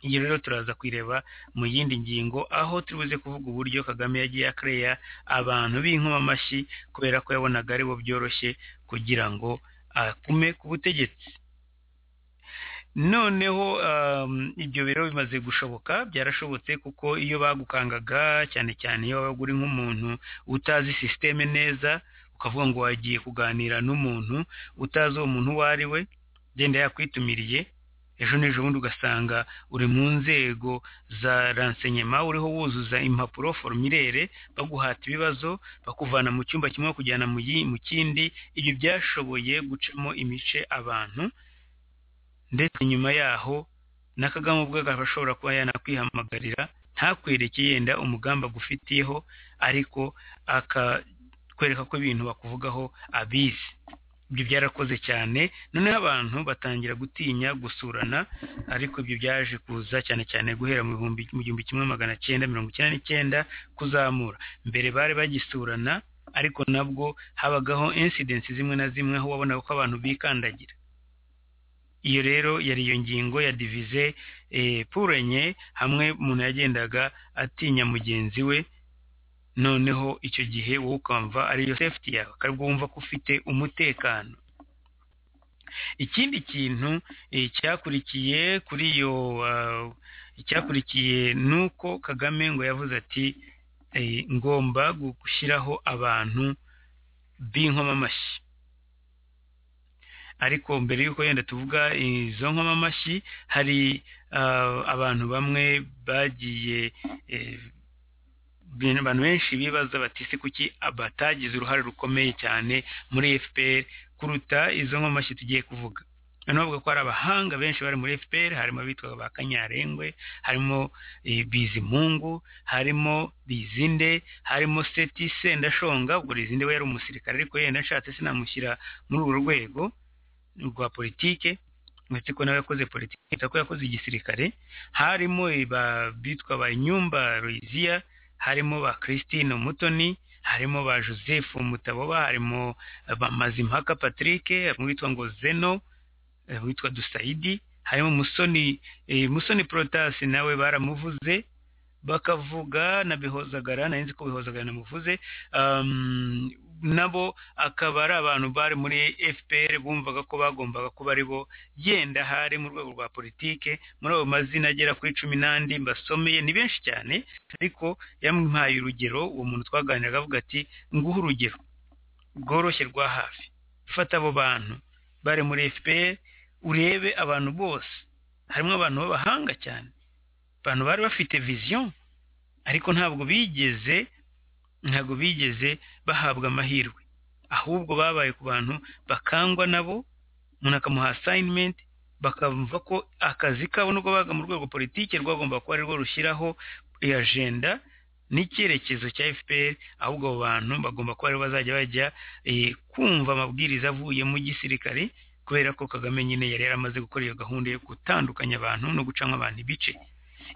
iyi rero turaza kuyireba mu yindi ngingo aho turi buze kuvuga uburyo kagame yagiye akereya abantu b'inkomamashyi kubera ko yabonaga aribo byoroshye kugira ngo akume ku butegetsi noneho um, ibyo rero bimaze gushoboka byarashobotse kuko iyo bagukangaga cyane cyane iyo wabaga uri nk'umuntu utazi sisiteme neza ukavuga ngo wagiye kuganira n'umuntu utazi uwo muntu uwo ari we genda yakwitumiriye ejo n'ejo bundi ugasanga uri mu nzego za ransenyema uriho wuzuza impapuro forumilere baguhata ibibazo bakuvana mu cyumba kimwe bakujyana mu yi- mu kindi ibyo byashoboye gucamo imice abantu ndetse nyuma yaho n'akagama ubwe akaba ashobora kuba yanakwihamagarira ntakwereke yenda umugamba agufitiyeho ariko akakwereka ko ibintu bakuvugaho abizi ibyo byarakoze cyane noneho abantu batangira gutinya gusurana ariko ibyo byaje kuza cyane cyane guhera mu bihumbi mu gihumbi kimwe magana cyenda mirongo icyenda n'icyenda kuzamura mbere bari bagisurana ariko nabwo habagaho insidensi zimwe na zimwe aho wabonaga ko abantu bikandagira iyo rero yari iyo ngingo ya divize purenye hamwe umuntu yagendaga atinya mugenzi we noneho icyo gihe wowe ukamva ariyo safety yawe akabwo wumva ko ufite umutekano ikindi kintu eh, cyakurikiye kuri iyo ah, icyakurikiye ni uko kagame ngo yavuze ati eh, ngomba gushyiraho abantu b'inkomamashyi ariko mbere y'uko yenda tuvuga izo nkomamashyi hari ah, abantu bamwe bagiye eh, ibintu abantu benshi bibaza bati se kuki batagize uruhare rukomeye cyane muri fpr kuruta izo nkomashyi tugiye kuvuga noneho bavuga ko hari abahanga benshi bari muri fpr harimo abitwa ba kanyarengwe harimo eh, bizimungu harimo bizinde harimo seti sendashonga ubwo rizinde we yari umusirikare ariko yenda nshatse sinamushyira muri urwo rwego rwa politike uretse ko nawe yakoze politiki uretse ko yakoze igisirikare harimo ba bitwa ba nyumba royiziya harimo ba christine umutoni harimo ba joseph mutaboba harimo ba mazimpaka patrick harimo uwitwa ngo zeno eh, uwitwa dusaidi harimo musoni eh, musoni protasi nawe baramuvuze bakavuga na bihozagara narinzi ko bihozagara namuvuze um, nabo akaba ari abantu bari muri fpr bumvaga ko bagombaga kuba ari bo yenda hari mu rwego rwa politike muri ayo mazina agera kuri cumi n'andi mbasomeye ni benshi cyane ariko yamuhaye urugero uwo muntu twaganiraga avuga ati nguhe urugero bworoshye rwa hafi fata abo bantu bari muri fpr urebe abantu bose harimo abantu b'abahanga cyane abantu bari bafite viziyo ariko ntabwo bigeze ntabwo bigeze bahabwa amahirwe ahubwo babaye ku bantu bakangwa nabo umuntu akamuha asayinimenti bakumva ko akazi kabo nubwo baga mu rwego politiki rwagomba kuba arirwo rushyiraho ajenda n'icyerekezo cya fpr ahubwo abo bantu bagomba kuba aribo bazajya bajya eh, kumva amabwiriza avuye mu gisirikare kubera ko kagame nyine yari yaramaze gukora iyo gahunda yo gutandukanya abantu no gucamo abantu ibice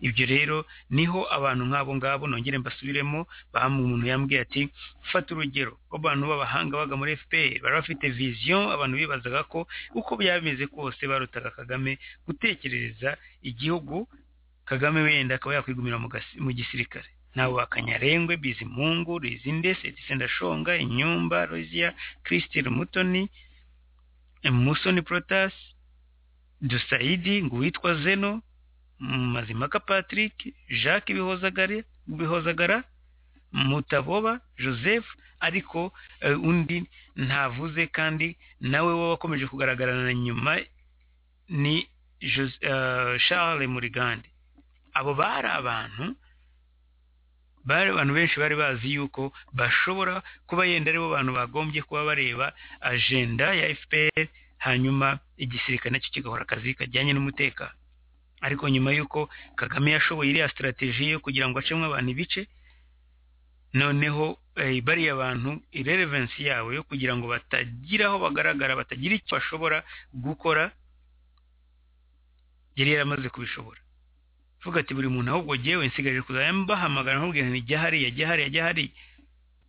ibyo rero niho abantu nk'abo ngabo nongere mbasubiremo bamu umuntu yambwiye ati fata urugero rw'abantu b'abahanga baga muri fpr bari bafite viziyo abantu bibazaga ko uko byaba bimeze kose barutaga kagame gutekerereza igihugu kagame wenda akaba yakwigumira mu gasi- mu gisirikare nabo bakanyarengwe bizimungu rizinde setise ndashonga inyumba rozia christine mutoni musoni protas dusaidi ngo uwitwa zeno Mazimaka Patrick, Jacques Bihozagare, Bihozagara, Mutaboba, Joseph, ariko eh, undi ntavuze kandi nawe we wakomeje kugaragarana na nyuma ni Jos- eh, Charles Murigande. Abo bari abantu bari abantu benshi bari bazi yuko bashobora kuba yenda aribo bantu bagombye kuba bareba ajenda ya FPR hanyuma igisirikare nacyo kigahora akazi kajyanye n'umutekano ariko nyuma y'uko kagame yashoboye iriya sitarateji yo kugira ngo acemo abantu ibice noneho eh, bariya bantu irelevansi yabo yo kugira ngo batagira aho bagaragara batagira icyo bashobora gukora yari yaramaze kubishobora vuga ati buri muntu ahubwo jyewe nsigaje kuzajya mbahamagara nkubwira nti jya hariya jya hariya jya hariya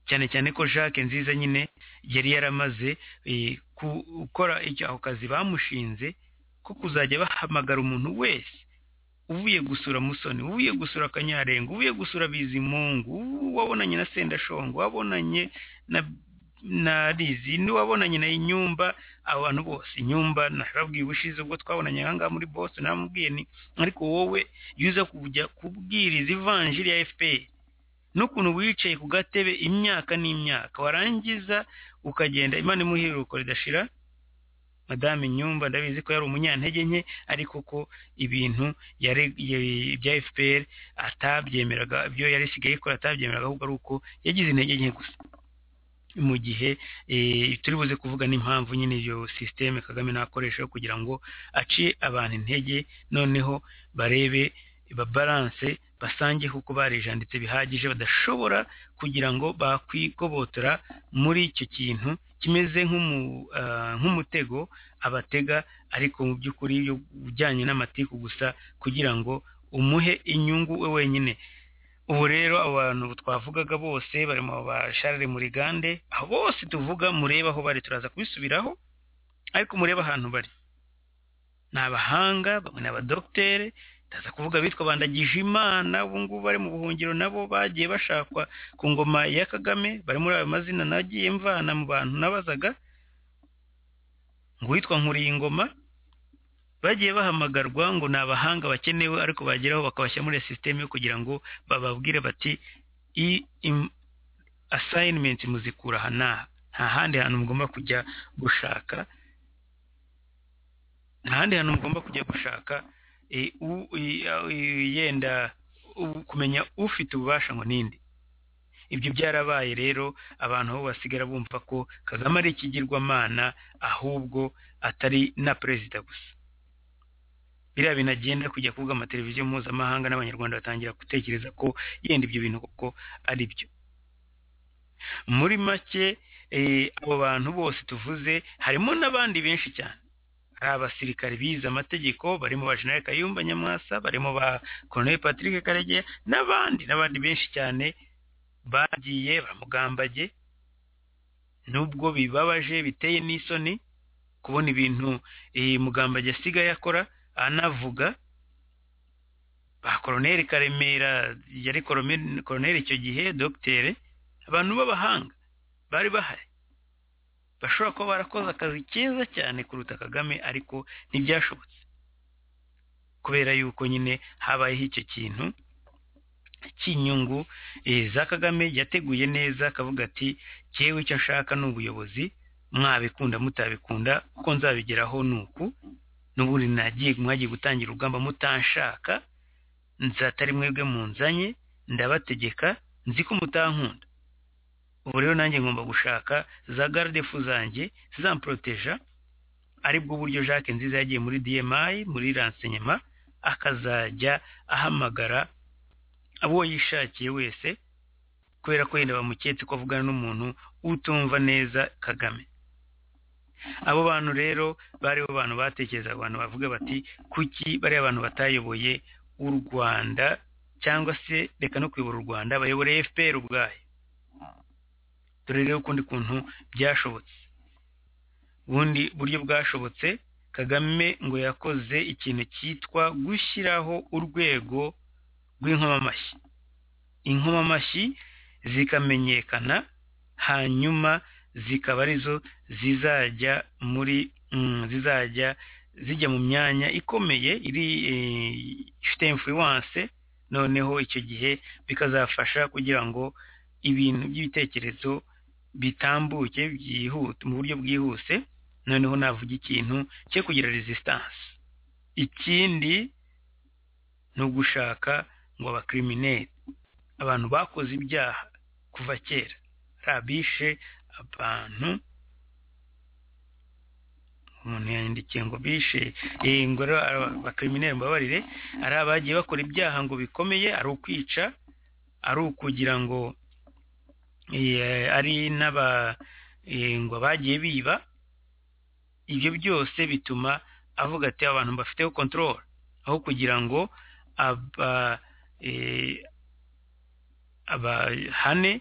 cyane cyane ko jacques nziza nyine yari yaramaze eh, ku- gukora icyo ako kazi bamushinze ko kuzajya bahamagara umuntu wese uvuye gusura musoni uvuye gusura kanyarenga uvuye gusura bizimungu wabonanye na sendashongo wabonanye na na rizi n'uwabonanye na inyumba abo bantu bose inyumba nababwiye ubushize ubwo twabonanye aha ngaha muri boston namubwiye ni ariko wowe iyo uza kujya kubwiriza ivanjiri ya fpr n'ukuntu wicaye ku gatebe imyaka n'imyaka warangiza ukagenda imana imuha iruhuko ridashira madamu nyumba ndabizi ko yari umunyantege nke ariko ko ibintu yare- ye- bya fpr atabyemeraga ibyo yari isigaye ikora atabyemeraga ahubwo ari uko yagize intege nke gusa mu gihe eh, turi buze kuvuga n'impamvu nyine iyo sisiteme kagame nakoresha yo kugira ngo aciye abantu intege noneho barebe babaranse basange kuko barijanditse bihagije badashobora kugira ngo bakwigobotora muri icyo kintu kimeze nk'umu, ah, nk'umutego abatega ariko mu by'ukuri yo ujyanye n'amatiku gusa kugira ngo umuhe inyungu we wenyine ubu rero abo bantu twavugaga bose bari mu basharire muri gande abo bose tuvuga murebe aho bari turaza kubisubiraho ariko murebe ahantu bari ni abahanga bamwe ni abadokitere ndaza kuvuga abitwa bandagije imana ubu ngubu bari mu buhungiro nabo bagiye bashakwa ku ngoma ya kagame bari muri ayo mazina nagiye mvana mu bantu nabazaga ngo uwitwa nkuriyingoma bagiye bahamagarwa ngo ni abahanga bakenewe ariko bageraho bakabashyira muri sisiteme kugira ngo bababwire bati i im- assignment muzikura aha n'aha nta handi hantu mugomba kujya gushaka nta handi hantu mugomba kujya gushaka eh, u- i- a- i- yenda u- kumenya ufite ububasha ngo ninde ibyo byarabaye rero abantu bo basigara bumva ko kagame ari ikigirwamana ahubwo atari na perezida gusa biriya bintu agenda kujya kuvuga amateleviziyo mpuzamahanga n'abanyarwanda batangira gutekereza ko yenda ibyo bintu koko ari byo muri make eh, abo bantu bose tuvuze harimo n'abandi benshi cyane hari abasirikare bize amategeko barimo ba jenerali kayumba nyamwasa barimo ba koroneli patrick karegeya n'abandi n'abandi benshi cyane bagiye bamugambage nubwo bibabaje biteye n'isoni kubona ibintu eh, mugambage asigaye akora anavuga ba koroneli karemera yari korome- koroneli icyo gihe dogitere abantu b'abahanga bari bahari bashobora kuba barakoze akazi keza cyane kuruta kagame ariko ntibyashobotse kubera yuko nyine habayeho icyo kintu cy'inyungu eh, za kagame yateguye neza akavuga ati cyewe icyo nshaka ni ubuyobozi mwabikunda mutabikunda kuko nzabigeraho ni uku n'ubundi nagiye mwagiye gutangira urugamba mutanshaka nzatari mwebwe munzanye ndabategeka nzi ko mutankunda ubu rero nanjye ngomba gushaka za gardefu zanjye zizamproteja ari bwo buryo jacques nziza yagiye muri dmi muri renseignement akazajya ahamagara abo yishakiye wese kubera ko yenda bamuketse ko avugana n'umuntu utumva neza kagame abo bantu rero bari bo bantu batekerezaga abantu bavuga bati kuki bariya bantu batayoboye u rwanda cyangwa se reka no kuyobora u rwanda bayoboreye fpr ubwayo dore rero ukundi kuntu byashobotse ubundi buryo bwashobotse kagame ngo yakoze ikintu cyitwa gushyiraho urwego rw'inkomamashyi inkomamashyi zikamenyekana hanyuma zikaba arizo zizajya muri mm, zizajya zijya mu myanya ikomeye iri eh, ifite influence noneho icyo gihe bikazafasha kugira ngo ibintu by'ibitekerezo bitambuke byihute mu buryo bwihuse noneho navuga ikintu cyo kugira resistance ikindi ni ugushaka ngo abakrimineri abantu bakoze ibyaha kuva kera ari abishe abantu umuntu yandikiye ngo bishe eh, ngo rero aba- abakrimineri mbabarire ari abagiye bakora ibyaha ngo bikomeye ari ukwica ari ukugira ngo eh, ari n'aba eh, ngo abagiye biba ibyo byose bituma avuga ati abantu mbafiteho control aho kugira ngo aba eh, abahane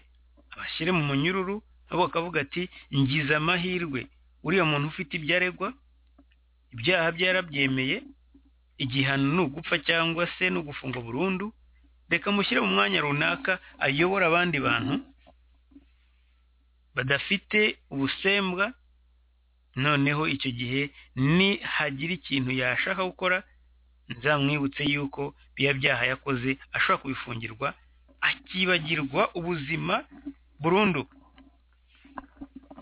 abashyire mu munyururu nabo bakavuga ati ngize amahirwe uriya muntu ufite ibyo aregwa ibyaha bye yarabyemeye igihano ni ugupfa cyangwa se ni ugufungwa burundu reka mushyire mu mwanya runaka ayobore abandi bantu badafite ubusembwa noneho icyo gihe nihagira ikintu yashaka gukora nzamwibutse yuko biriya byaha yakoze ashobora kubifungirwa akibagirwa ubuzima burundu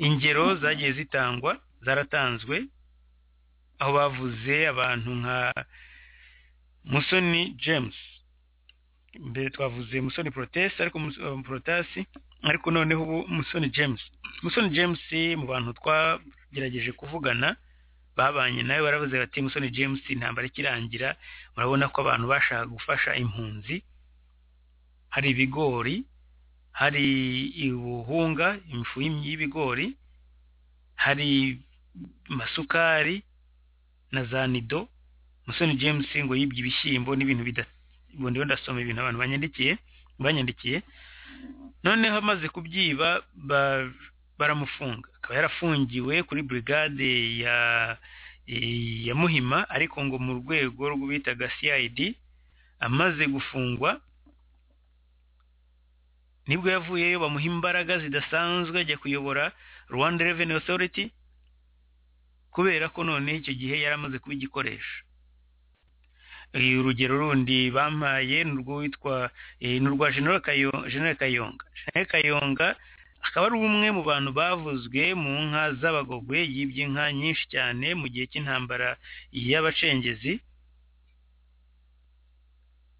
ingero zagiye zitangwa zaratanzwe aho bavuze abantu nka musoni james mbere twavuze musoni protesi ariko Mus- eh, protasi ariko noneho ubu musoni james musoni james mu bantu twagerageje kuvugana babanye nawe baravuze bati musoni james intambara ikirangira murabona ko abantu bashaka gufasha impunzi hari ibigori hari ubuhunga imifu y'im- y'ibigori hari amasukari na za nido musoni james ngo yibye ibishyimbo n'ibintu bida ubu ndiho ndasoma ibintu abantu banyandikiye banyandikiye noneho amaze kubyiba ba- baramufunga akaba yarafungiwe kuri brigade ya eh, ya muhima ariko ngo mu rwego rw'ubitaga cid amaze gufungwa nibwo yavuyeyo bamuha imbaraga zidasanzwe ajya kuyobora rwanda revenue authority kubera ko noneho icyo gihe yari amaze kuba igikoresho Eh, urugero rundi bampaye ni urw'uwitwa eh, ni urwa general Kayo- General kayonga general kayonga akaba ari umwe mu bantu bavuzwe mu nka z'abagogwe yibye inka nyinshi cyane mu gihe cy'intambara y'abacengezi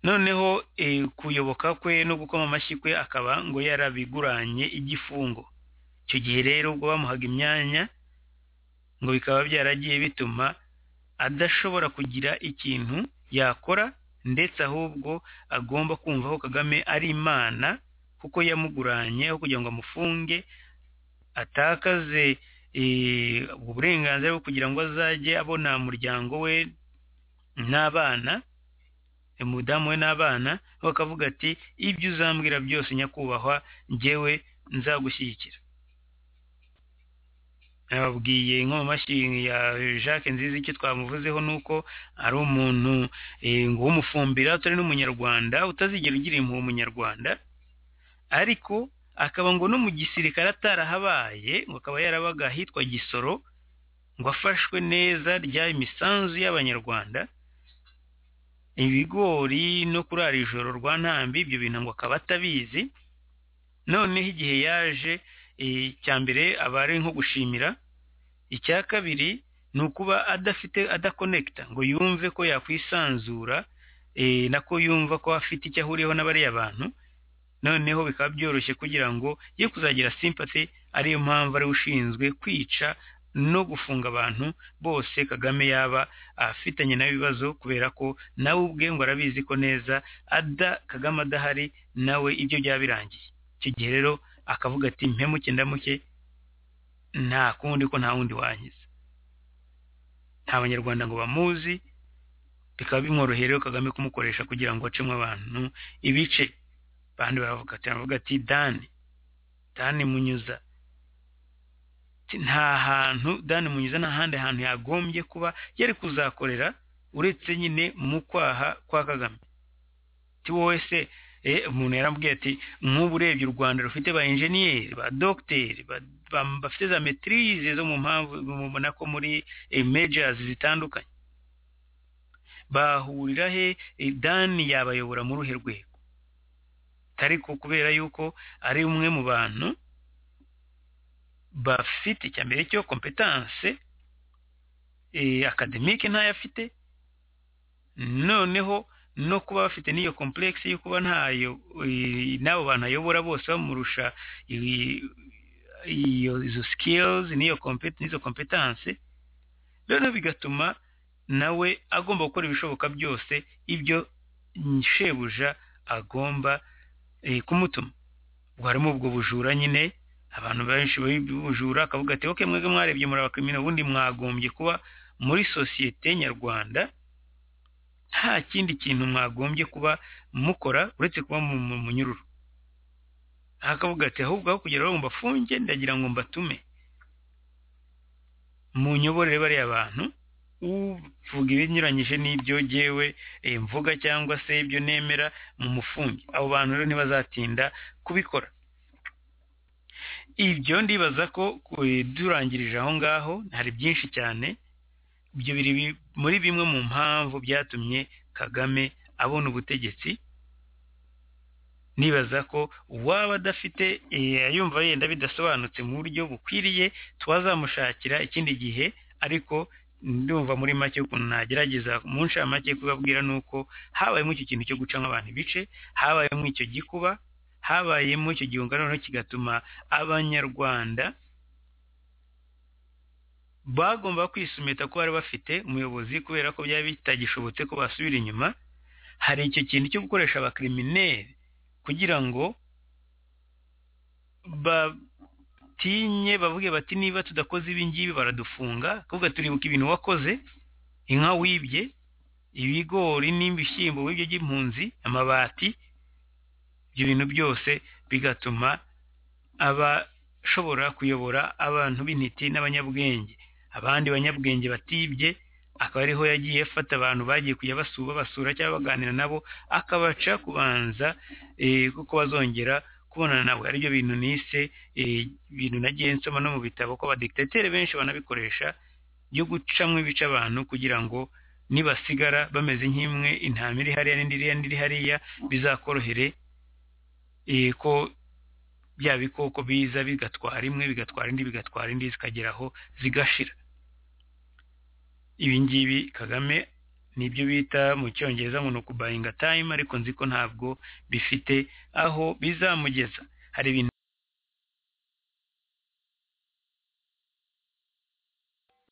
noneho eh, kuyoboka kwe no gukoma amashyi kwe akaba ngo yarabiguranye igifungo icyo gihe rero ubwo bamuhaga imyanya ngo bikaba byaragiye bituma adashobora kugira ikintu yakora ndetse ahubwo agomba kumva ko kagame ari imana kuko yamuguranye aho kugira ngo amufunge atakaze eh, ubwo burenganzira bwo kugira ngo azajye abona umuryango we n'abana eh, umudamu we n'abana we akavuga ati ibyo uzambwira byose nyakubahwa njyewe nzagushyigikira nababwiye inkomamashyi ya jacques nziza icyo twamuvuzeho ni uko ari umuntu eh, ngo w'umufumbira utari n'umunyarwanda utazigera ugira impuhwe umunyarwanda ariko akaba ngo no mu gisirikare atarahabaye ngo akaba yarabaga ahitwa gisoro ngo afashwe neza rya imisanzu y'abanyarwanda ibigori no kurara ijoro rwa ntambi ibyo bintu ngo akaba atabizi noneho igihe yaje eh, icya mbere aba ari nko gushimira icya kabiri ni ukuba adafite adakonekita ngo yumve ko yakwisanzura eh, nako yumva ko afite icyo ahuriyeho na bariya bantu noneho bikaba byoroshye kugira ngo ye kuzagira sympathy ariyo mpamvu ariwe ushinzwe kwica no gufunga abantu bose kagame yaba afitanye n'ibibazo kubera ko nawe ubwe ngo arabizi ko neza ada kagame adahari nawe ibyo byaba birangiye icyo gihe rero akavuga ati mpemuke ndamuke nta kundi ko nta wundi wankiza nta banyarwanda ngo bamuzi bikaba bimworoheye rero kagame kumukoresha kugira ngo acemo abantu ibice abandi baravuga ati baravuga ati dani dani munyuza Ati, nta hantu dani munyuza nta handi hantu yagombye kuba yari kuzakorera uretse nyine mu kwaha kwa kagame ati wowe se eh, umuntu yarambwiye ati nk'ubu urebye u rwanda rufite ba enjeniyeri ba dogiteri ba- ba- bafite za metirize zo mu mpamvu mubona ko muri mejazi zitandukanye bahurira he Eh, dani yabayobora mu ruhe rwego ariko kubera yuko ari umwe mu bantu bafite icya mbere cyo kompetanse akademike ntayo afite noneho no kuba bafite n'iyo complexe yo kuba ntayo eh, n'abo bantu ayobora bose bamurusha eh, iyo izo skills n'iyo compet- n'izo competence noneho bigatuma nawe agomba gukora ibishoboka byose ibyo shebuja agomba eh, kumutuma ubwo harimo ubwo bujura nyine abantu benshi b'ubujura akavuga ati oke mwebwe mwarebye muri abakrimina ubundi mwagombye kuba muri sosiyete nyarwanda nta kindi kintu mwagombye kuba mukora uretse kuba mu mu- mu munyururu akavuga ati ahubwo aho kugira ngo mbafunge ndagira ngo mbatume munyoborere bariya bantu uvuga ibinyuranyije n'ibyo jyewe eh, mvuga cyangwa se ibyo nemera mu mufunge abo bantu rero ntibazatinda kubikora ibyo ndibaza ko ku- durangirije aho ngaho hari byinshi cyane ibyo biri bi- muri bimwe mu mpamvu byatumye kagame abona ubutegetsi nibaza ko uwaba adafite eh, yumva yenda bidasobanutse mu buryo bukwiriye twazamushakira ikindi gihe ariko ndumva muri make ukuntu nagerageza mu ncamake kubabwira ni uko habayemo icyo kintu cyo gucamo abantu ibice habayemo icyo gikuba habayemo icyo gihunga noneho kigatuma abanyarwanda bagomba kwisumita ko bari bafite umuyobozi kubera ko byaba bitagishobotse ko basubira inyuma hari icyo kintu cyo gukoresha abakirimineri kugira ngo batinye bavuge bati niba tudakoze ibi ngibi baradufunga kuvuga turibuka ibintu wakoze inka wibye ibigori n'ibishyimbo wibye by'impunzi amabati ibyo bintu byose bigatuma abashobora kuyobora abantu b'intiti n'abanyabwenge abandi banyabwenge batibye akaba ariho yagiye afata abantu bagiye kujya basuba basura cyangwa baganira nabo akabaca kubanza eh, kuko bazongera kubonana nabo aribyo bintu nise eh, ibintu nagiye nsoma no mu bitabo ko abadegitetere benshi banabikoresha byo gucamo ibice abantu kugira ngo nibasigara bameze nk'imwe intama iri hariya n'indi iriya n'indi iri hariya bizakorohere eh, ko bya bikoko biza bigatwara imwe bigatwara indi bigatwara indi zikageraho zigashira ibi ngibi kagame nibyo bita mu cyongereza ngo ni ukubuyinga time ariko nzi ko ntabwo bifite aho bizamugeza hari ibintu